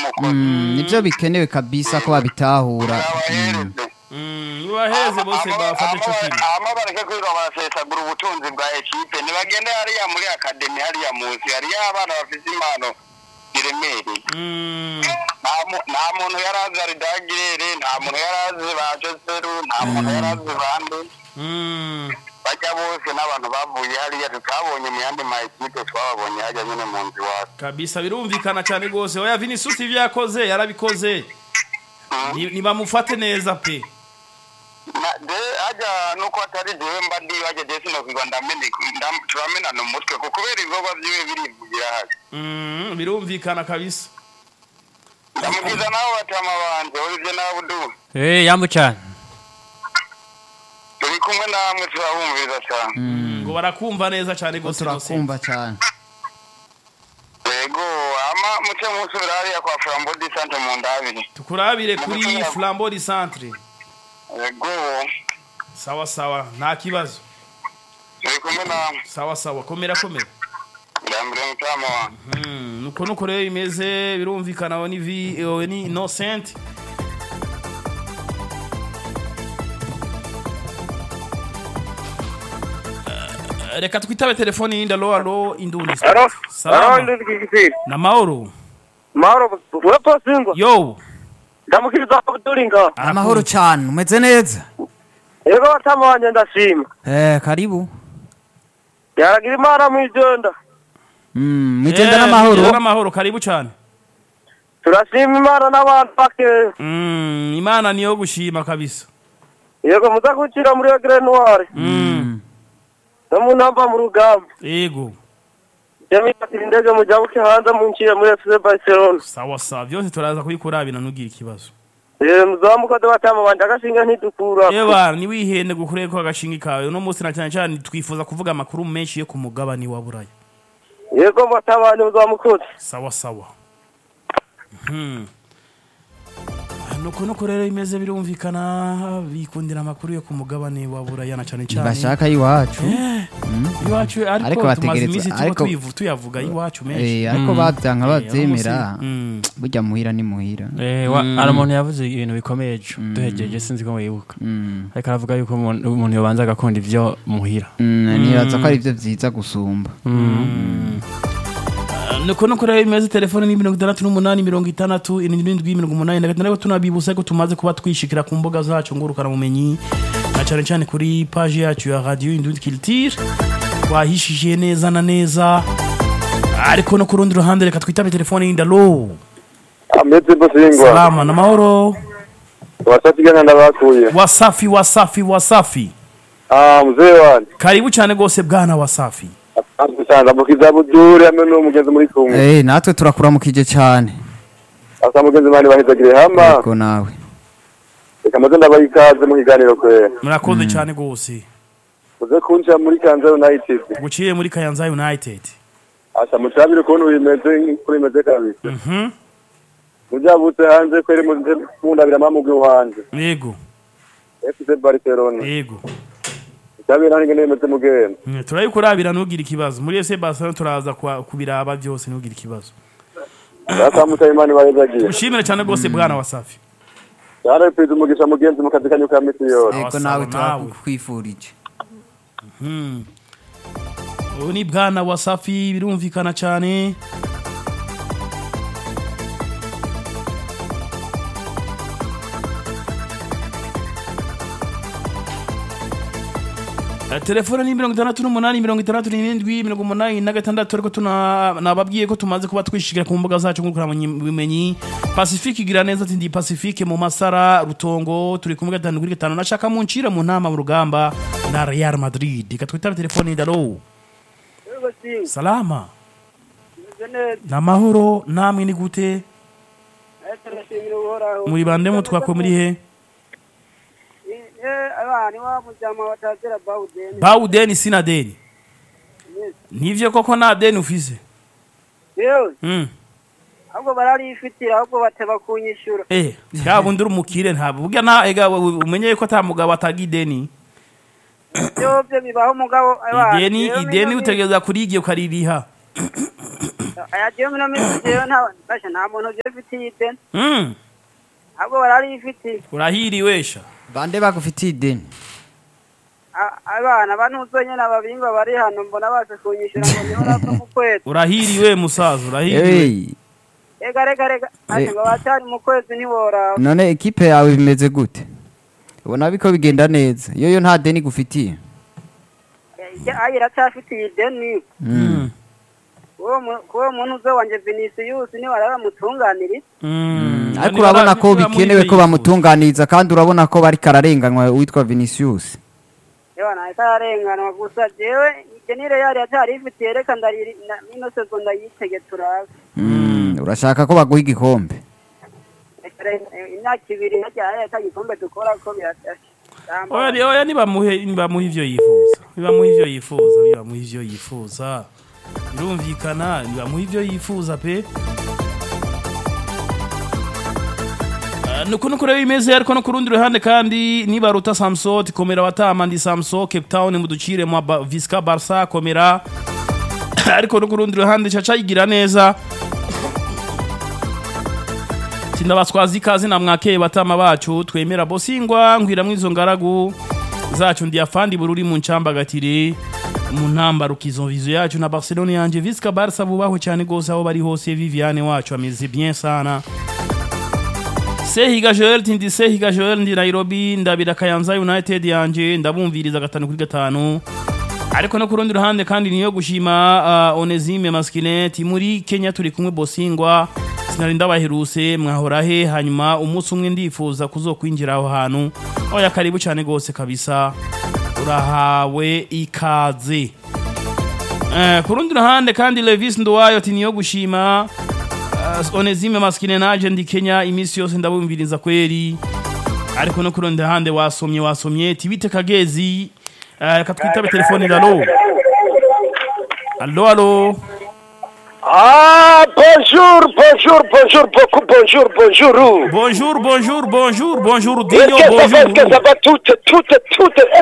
bamukoze Mm, nibyo bikenewe kabisa ko babitahura Mm. babahereze nibaheze bose bafate ico kimwe hama bareke kwirirwa barasesagura ubutunzi bwa ekipe ntibagende hariya muri akademi hariya munsi hariya abana bafite impano ziremereye Mm, nta mu- nta muntu yari azi aridagirere nta muntu yari azi ba joseru nta muntu yari azi bande mm. bajya bose n'abantu bavuye hariya tutabonye mu yandi ma ekipe twababonye hajya nyine mu nzu iwacu kabisa birumvikana cyane rwose oya vinicius ivyo yakoze yarabikoze Ni- nibamufate neza pe Na- de hajya nuko atari jewe mba ndi hajya je sinokwiga ndamene ndam- turamenana umutwe kuko kubera ibikorwa vyiwe birivugira hajya Mm, birumvikana kabisa ndamugiza nawe batama banje urivye nawe uduha Eh, yambu cyane turi kumwe namwe turabumviriza cyane ngo barakumva neza cyane ko rwose Innocent. turakumva cyane yego ama muce musubira hariya kwa flambo di sante mu ndabiri tukurabire kuri flambeau du centre yego sawa sawa nta kibazo turi kumwe namwe sawa sawa komera komera ndambire mutama wanjye Mm, nuko nuko rero bimeze birumvikana we ni vi we ni innocent Eh, reka twitabe telefoni yindi alo alo indundi Alo, salama alo ndi kikipiri. na mahoro Mahoro, wepo singwa. yo Ndamukiriza kutulinga. amahoro cyane umeze neza Yego batama wanje ndashima. eh karibu Yaragira imana mwijenda. Mm, mwigenda Eh, n'amahoro mwigenda n'amahoro karibu cyane Turashima imana n'abantu bake. Mm, imana niyo gushima kabisa Yego muza kucira muri Egre Noire. Mm, No mu namba mu rugamba. yego Jami atira indege mujabuke hanze muncire muri FC Barcelona. sawa sawa byose turaza kubikurabira ntugire ikibazo Eh muzamuka de batama wanje agashinga ntidukura. Eba niwihende gukureye ko agashingi kawe uno munsi na cyane cyane twifuza kuvuga amakuru menshi yo ku mugabane wa Buraya Yego batama ni muzamukoze. sawa sawa Mhm. nuko nuko rero imeze birumvikana bikundira amakuru yo ku mugabane wa Buraya na cyane cyane bashaka iwacu iwacu Ariko ariko tumaze bategereza- iminsi tuba ariko- tuyivu- tuyavuga iwacu menshi Eh, ariko babyanka Eh, babyemera uno munsi- Mm. burya muhira ni muhira Eh, wa- hari umuntu yavuze ibintu bikomeye ejo duhegeje sinzi ko mwibuka Mm. ariko aravuga yuko umuntu umuntu yobanza agakunda ibyo muhira Mm, nibaza ko ari byo byiza gusumba nuko nuko rero imeze telefone ni mirongo itandatu n'umunani mirongo itandatu irindwi mirongo umunani na gatandatu tunabibutsa ko tumaze kuba twishikira ku mbuga zacu ngurukana bumenyi na cyane cyane kuri paji yacu ya radio indundi culture twahishije neza na neza ariko no ku rundi ruhande reka twitabe telefone yindi alo Ameze bosingwa. salama na mahoro Wasatigana ndabakuye. wasafi wasafi wasafi Ah mzee wanje. karibu cyane rwose bwana wasafi Asante mukiza budure hamwe n'umugenzi muri kumwe. Eh, natwe turakuramukije cyane Asa mugenzi mani bahezagire hama. yego nawe Reka maze ndabaha ikaze mu kiganiro kwe. murakoze cyane rwose Uze kunjira muri Kanza United. guciye muri kayanza united Asa mutabire ukuntu bimeze kuri bimeze kabisa. Mhm. Mujabutse hanze kwere muze kundabira mamugwe wanje. yego FC Barcelona. yego Mutabire hange nemeze mugenda. Mm, turayikurabira ntugire ikibazo muri ese Barcelona turaza kwa- kubiraba byose ntugire ikibazo Asa mutayimani bahezagiye. ushimire cyane rwose bwana wasafi Yara pezi umugisha mugenzi mu kazi kanyu ka misi yose. yego sawa, nawe nawe. turakwifurije Mm. ubu ni bwana wasafi birumvikana cyane Eh, telefone ni mirongo itandatu n'umunani mirongo itandatu n'irindwi mirongo umunani na gatandatu ariko tuna- nababwiye ko tumaze kuba twishikira ku mbuga zacu bumenyi pacifique igira neza ati ndi pacifique mu masara rutongo turi kumwe gatanu kuri gatanu nashaka muncira mu ntama mu rugamba na real madrid reka twitabe telefone ndalo salama na mahoro namwe ni gute muri bande mu twako muri he abana iwabo mujyama batazira bawudeni bawu deni sina deni nivyo koko nta deni ufise yewe mm. ahubwo bararifitira ahubwo bateba kunyishyura eh yaba undi uri umukire ntabwo burya nta ega umenye ko ata mugabo ataga ideni byobyo bibaho umugabo abana ideni rero ideni niyo utegereza kurigiye ukaririha aya jewe mino minsi jewe nta basha nta muntu jewe mfitiye ideni Mm. ahubwo bararifitiye urahiriwe sha bande bagufitiye ideni A- abana banuzo nyene ababingwa bari hano mbona baje kunyishura ngo niho nava mu kwezi urahiriwe musaza urahiriwe Hey, rega rega rega ati ngo bacari mu kwezi ntiworaba none ekipe yawe bimeze gute ubona biko bigenda neza iyo yo nta deni gufitiye ayi iracafitiye ideni Mm. uwo mu- kuwo muntu uzo wanje Vinicius ni waramutunganiriza Mm. ariko Niba- urabona ko niba muri bikenewe ibyo ko yifuza. bamutunganiriza kandi urabona ko bariko ararenganywa witwa Vinicius yewe nawe kararenganwa gusa jewe ikenire yari yacari ifitiye reka ndariri na- nino sezo ndayitege turabe Mm, urashaka ko baguha igikombe imyaka ibiri hajya ata gikombe dukora ko oya ni- oya nibamuhe nibamuhe ivyo yifuza nibamuhe ivyo yifuza nibamuhe ivyo yifuza birumvikana nibamuhe ivyo yifuza pe Ah, nuko nuko rero bimeze ariko no ku rundi ruhande kandi nibaruta samso tikomera batama ndi samso cape town muducire mwa Ba- visca barca komera ariko no ku rundi ruhande caca yigira neza sindabaswazi ikaze na mwakeye batama bacu twemera bosingwa ngwiramwo izo ngaragu zacu ndi afandi bururi mu ncambagatire mu ntambaro kizo vizo yacu na Barcelona yanje Visca Barca bubahwe cyane gose aho bari hose Viviane wacu ameze bien sana Sehiga Joel tindi Sehiga Joel ndi Nairobi ndabira Kayanza United yanje ndabumviriza gatanu kuri gatanu ariko no ku rundi ruhande kandi niyo gushima uh, Onesime Maskineti muri Kenya turi kumwe Bosingwa sinari ndabaheruse mwahora he hanyuma umunsi umwe ndifuza kuzokwinjira aho hantu oya karibu cyane gose kabisa urahawe ikaze eh, ku rundi ruhande kandi Levis Nduwayo ati niyo gushima uh, Onesime Maskine naje ndi Kenya imisi yose ndabumviriza kweri ariko no ku rundi ruhande wasomye wasomye tibite kagezi Eh, reka twitabe telefone alo alo alo Ah, bonjour, bonjour, bonjour, beaucoup bonjour, bonjour. bonjour bonjour bonjour bonjour Est-ce Dio que ça va, est-ce que bonjour ça va toutes, toutes, toutes